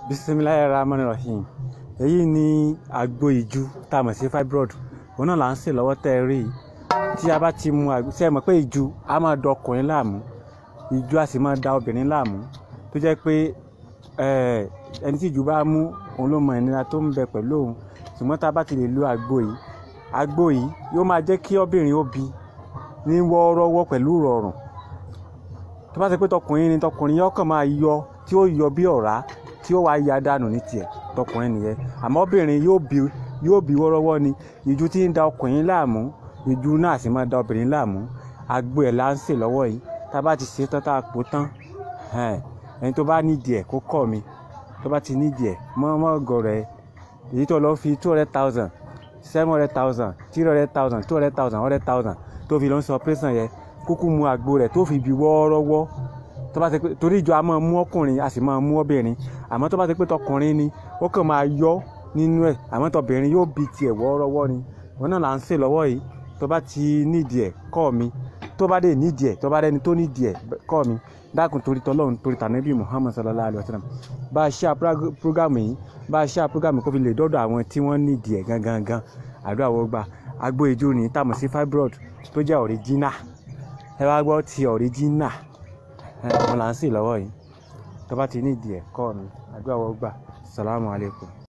bisimilayi rahman rahim èyí ni àgbo ìju tá a mọ̀ sí fibroid òun náà là ń sè lọ́wọ́ tẹ́ ẹ rí i tí a bá ti mu àgbo ṣe é mọ̀ pé ìju á máa da ọkùnrin láàmú ìju á sì máa da obìnrin láàmú tó jẹ́ pé ẹni tí ìju bá mú òun ló mọ ìnira tó ń bẹ pẹ̀lú òun ṣùgbọ́n tá a bá ti lè lo àgbo yìí àgbo yìí yóò máa jẹ́ kí obìnrin ó bí ní wọ́ọ́rọ́wọ́ pẹ̀lú ìrọ̀rùn tó bá ti pé tọkùnrin ni tọkùnrin yóò kàn máa yọ tí ó yọ bí ọ̀rá tí ó wá ya dànù ní tiẹ̀ tọkùnrin nìyẹn àmọ́ obìnrin yóò bí yóò bí wọ́rọ́wọ́ ni ìju tí ń da ọkùnrin láàmú ìju náà sì máa da obìnrin láàmú àgbo ẹ̀ là ń sè lọ́wọ́ yìí tá a bá ti ṣe tán tá a pò tán ẹni tó bá nídìí ẹ̀ kó kọ́ mi tó bá ti nídìí ẹ̀ mọ́ mọ́ gọ̀rọ̀ ẹ̀ èyí tó lọ fi two hundred thousand seven hundred thousand three hundred thousand two hundred thousand hundred thousand tó fi lọ ń sọ pẹ́sàn yẹn kúkú mu àgbo rẹ̀ tó fi bí wọ́ọ́rọ́wọ́ tó bá ti pé torí ìjọ a máa mú ọkùnrin a sì máa mú obìnrin àmọ́ tó bá ti pé tọkùnrin ni ó kàn máa yọ nínú ẹ̀ àmọ́ tọbìnrin yóò bí tiẹ̀ wọ́ọ́rọ́wọ́ ni wọn náà là ń sè lọ́wọ́ yìí tó bá ti nídìí ẹ̀ kọ́ mi tó bá dé nídìí ẹ̀ tó bá dẹni tó nídìí ẹ̀ kọ́ mi dákun torí tọlọ́run torí tànàbí Muhammad sallallahu alayhi wa sallam bá a ṣe àpúrágàmù yìí bá a ṣe àpúrágàmù kó fi lè dọ́dọ̀ àwọn tí wọ́n nídìí ẹ̀ gangan gan àdúrà wọ́n gbà agbo ìjó ni tá a mọ̀ sí fibroid tó jẹ́ original ẹ wá gbọ́ ti original wọn là ń sè lọ́wọ́ yìí tó bá ti nídìí ẹ̀ kọ́ mi àdúrà wọ́n gbà salamu alaykum.